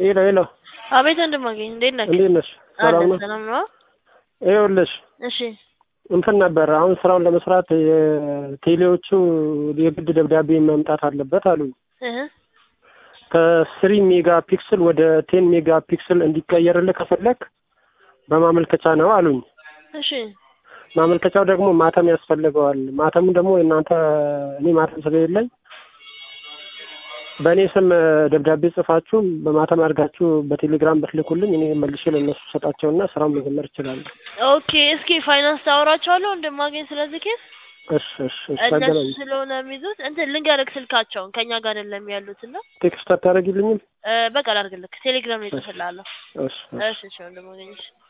ሄሎ ሄሎ፣ አቤት ወንድማገኝ እንዴት ነህ? እንዴት ነሽ? ሰላም አለን ነው? ሰላም ነው። ይኸውልሽ እሺ እንትን ነበር አሁን ስራውን ለመስራት የቴሌዎቹ የግድ ደብዳቤ መምጣት አለበት አሉኝ። እህ ከስሪ ሜጋ ፒክስል ወደ ቴን ሜጋ ፒክስል እንዲቀየርልህ ከፈለክ በማመልከቻ ነው አሉኝ። እሺ ማመልከቻው ደግሞ ማተም ያስፈልገዋል። ማተሙ ደግሞ እናንተ እኔ ማተም ስለሌለኝ በእኔ ስም ደብዳቤ ጽፋችሁ በማተም አድርጋችሁ በቴሌግራም ብትልኩልኝ እኔ መልሼ ለእነሱ ሰጣቸውና ስራውን መጀመር እችላለሁ። ኦኬ እስኪ ፋይናንስ ታወራቸዋለሁ እንደማገኝ ስለዚህ ኬስ እሺ እሺ እሺ፣ እነሱ ታገናኝ ስለሆነ የሚይዙት እንትን ልንገርክ ስልካቸውን ከእኛ ጋር አይደለም ያሉት እና ቴክስት አታደርጊልኝም? እ፣ በቃ ላድርግልክ ቴሌግራም ላይ ጽፍልሃለሁ። እሺ እሺ። እሺ እሺ ወንድማገኝ እሺ